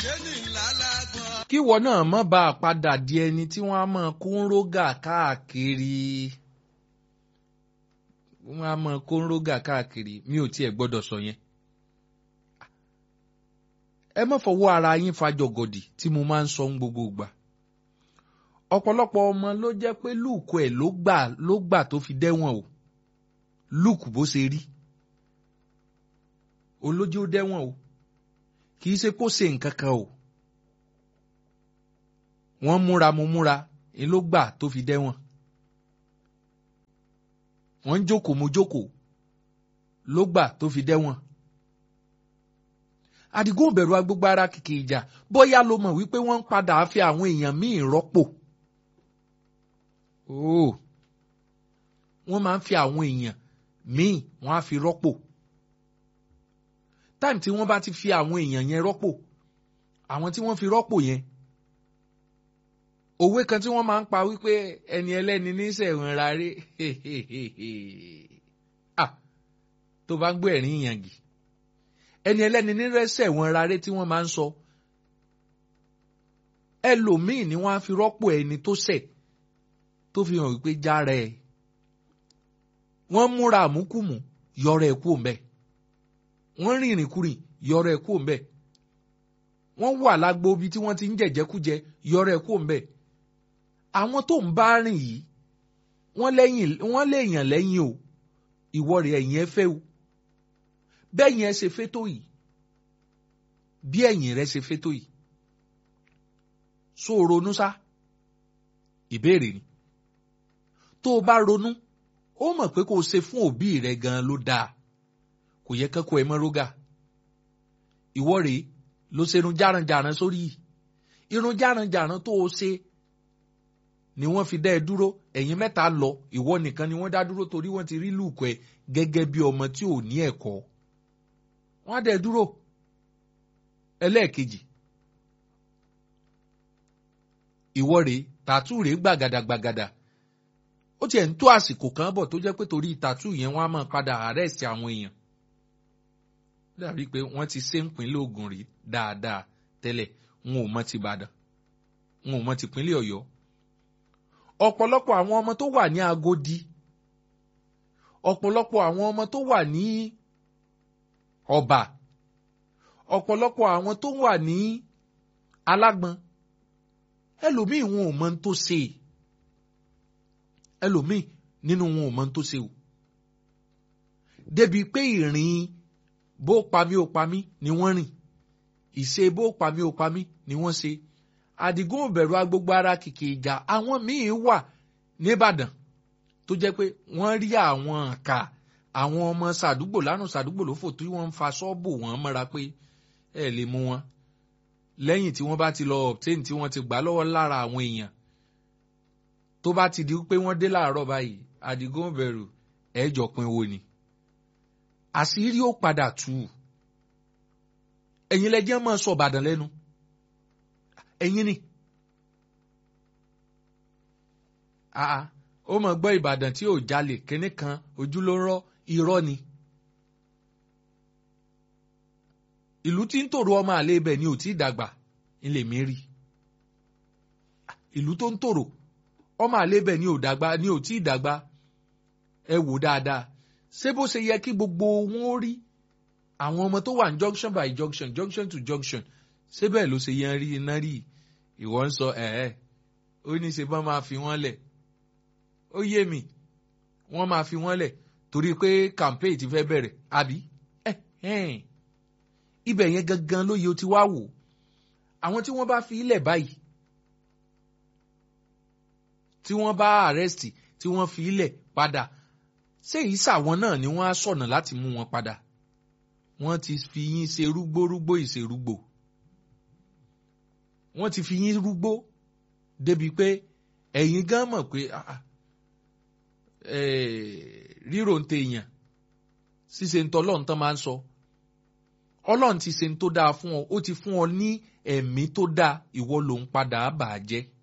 kíwọ náà má bá a padà di ẹni tí wọ́n á máa kó ń rógà káàkiri wọ́n á máa kó ń rógà káàkiri mi ò tiẹ̀ gbọ́dọ̀ sọ yẹn. ẹ má fọwọ́ ara yín fa jọ̀gọ̀dì tí mo máa ń sọ ń gbogbo ìgbà. ọ̀pọ̀lọpọ̀ ọmọ ló jẹ́ pé lùkù ẹ̀ ló gbà ló gbà tó fi dẹ́wọ̀n o lùkù bó ṣe rí olójú ó dẹ́wọ̀n o kì í ṣe kó ṣe nǹkan kan o wọ́n múra mo múra ni ló gbà tó fi dẹ́wọ̀n wọ́n ń jókòó mo jókòó ló gbà tó fi dẹ́wọ̀n Àdìgún bẹ̀rù agbógbó ara kìkì ìjà bóyá ló mọ̀ wípé wọ́n ń padà fi àwọn èèyàn míì rọ́pò oh wọ́n máa ń fi àwọn èèyàn míì wọ́n á fi rọ́pò táìmù tí wọ́n bá ti fi àwọn èèyàn yẹn rọ́pò àwọn tí wọ́n fi rọ́pò yẹn òwe kan tí wọ́n máa ń pa wípé ẹni ẹlẹ́ni ní sẹ̀wọ̀n rárẹ̀ ah tó bá ń gbọ́ ẹ̀rín ìyàngì ẹni ẹlẹ́ni ní sẹ̀wọ̀n rárẹ̀ tí wọ́n máa ń sọ ẹlòmíì ni wọ́n á fi rọ́pò ẹni tó ṣẹ̀ tó fi hàn wípé jára ẹ̀ wọ́n múra àmúkùmù yọrọ ẹ̀ kú òǹbẹ́ wọ́n rìnrìn kùrìn yọrọ ẹ̀ kú òǹbẹ́ wọ́n wà lágbo ibi tí wọ́n ti ń jẹ̀jẹ̀kújẹ yọrọ ẹ̀ kú òǹbẹ́ àwọn tó ń bá rìn yìí wọ́n lẹ́yìn wọ́n lè yàn lẹ́yìn o ìwọ rẹ̀ ẹ̀yìn ẹ fẹ́ o bẹ́yìn ẹ ṣe fẹ́ tó yìí bí ẹ̀yìn rẹ ṣe fẹ́ tó yìí so ronú sá ìbéèrè ni tó o bá ronú ó mọ̀ pé kó o ṣe fún òbí rẹ gan ló dáa kò yẹ kẹ́kọ̀ọ́ ẹ mọ́ rógà ìwọ rèé ló ṣe irun járanjàran sórí yìí irun járanjàran tó o ṣe ni wọ́n fi dá ẹ dúró ẹ̀yin mẹ́ta lọ ìwọ nìkan ni wọ́n dá dúró torí wọ́n ti rí lùkọ ẹ gẹ́gẹ́ bí ọmọ tí ò ní ẹ̀kọ́ wọ́n á dá ẹ dúró ẹlẹ́ẹ̀kejì ìwọ rèé tàtú rèé gbàgàdà gbàgàdà ó tiẹ̀ ń tó àsìkò kan bọ̀ tó jẹ́ pé torí tàtú yẹn wọ́n á máa padà àrẹ́sì àwọn èèyàn dàbí pé wọ́n ti ṣe ń pínlẹ̀ Ògùn rí dáadáa tẹ́lẹ̀ wọn ò mọ ti Ìbàdàn wọn ò mọ ti pínlẹ̀ Ọ̀yọ́ ọ̀pọ̀lọpọ̀ àwọn ọmọ tó wà ní Agodi ọ̀pọ̀lọpọ̀ àwọn ọmọ tó wà ní Ọ̀bà ọ̀pọ̀lọpọ̀ àwọn tó wà ní Alágbọn ẹlòmíì wọn ò mọ ń tó ṣe ẹlòmíì nínú wọn ò mọ ń tó ṣe o débi pé ìrìn bó pamí ó pamí ni wọ́n rìn ìṣe bó pamí ó pamí ni wọ́n ṣe Àdìgún òbẹ̀rù agbógbó ara kìkì ìjà àwọn míín wà nìbàdàn tó jẹ́ pé wọ́n rí àwọn àkà àwọn ọmọ sàdúgbò lánàá sàdúgbò ló fò tí wọ́n ń fa ṣọ́ọ̀bù wọn mọ́ra pé ẹ lè mú wọn lẹ́yìn tí wọ́n bá ti lọ obtain tí wọ́n ti gbà lọ́wọ́ lára àwọn èèyàn tó bá ti di pé wọ́n dé láàárọ̀ báyìí Àdìgún òbẹ̀rù ẹ̀jọ̀ pin wo ni àṣírí ó padà tú ẹ̀yin lẹ́jẹ́ máa sọ Ìbàdàn lẹ́nu ẹ̀yin ni àà ó mọ̀ gbọ́ Ìbàdàn tí ò jalè kínní kan ojú ló ń rọ́ irọ́ ni ìlú tí ń tòrò ọmọ àlè ibẹ̀ ni ò tí ì dàgbà ilé mi rí ìlú tó ń tòrò ọmọ àlè ibẹ̀ ni ò dàgbà ni ò tí ì dàgbà ẹ wò dáadáa ṣé bó ṣe yẹ kí gbogbo wọn ó rí àwọn ọmọ tó wà ní junction by junction junction to junction ṣé bẹ́ẹ̀ ló ṣe yẹn rí iná rí ìwọ ń sọ ẹ̀ẹ́ ó ní ṣe bá máa fi wọ́n lẹ̀ ó yé mi wọ́n máa fi wọ́n lẹ̀ torí pé campaign ti fẹ́ bẹ̀rẹ̀ àbí ẹ̀ ibẹ̀ yẹn gangan ló yẹ o ti wá wò àwọn tí wọ́n bá fi ilẹ̀ báyìí tí wọ́n bá arrest tí wọ́n fi ilẹ̀ padà ṣé ìsàwọn náà ni wọ́n á sọ̀nà láti mú wọn padà wọ́n ti fi yín ṣe rúgbórúgbó ìṣerúgbò wọ́n ti fi yín rúgbó débi pé ẹ̀yin gan mọ̀ pé ríro ń tẹ èèyàn ṣíṣe ń tọ́ ọlọ́run tán máa ń sọ ọlọ́run ti ṣe ń tó dáa fún ọ ó ti fún ọ ní ẹ̀mí tó dáa ìwọ ló ń padà bà á jẹ́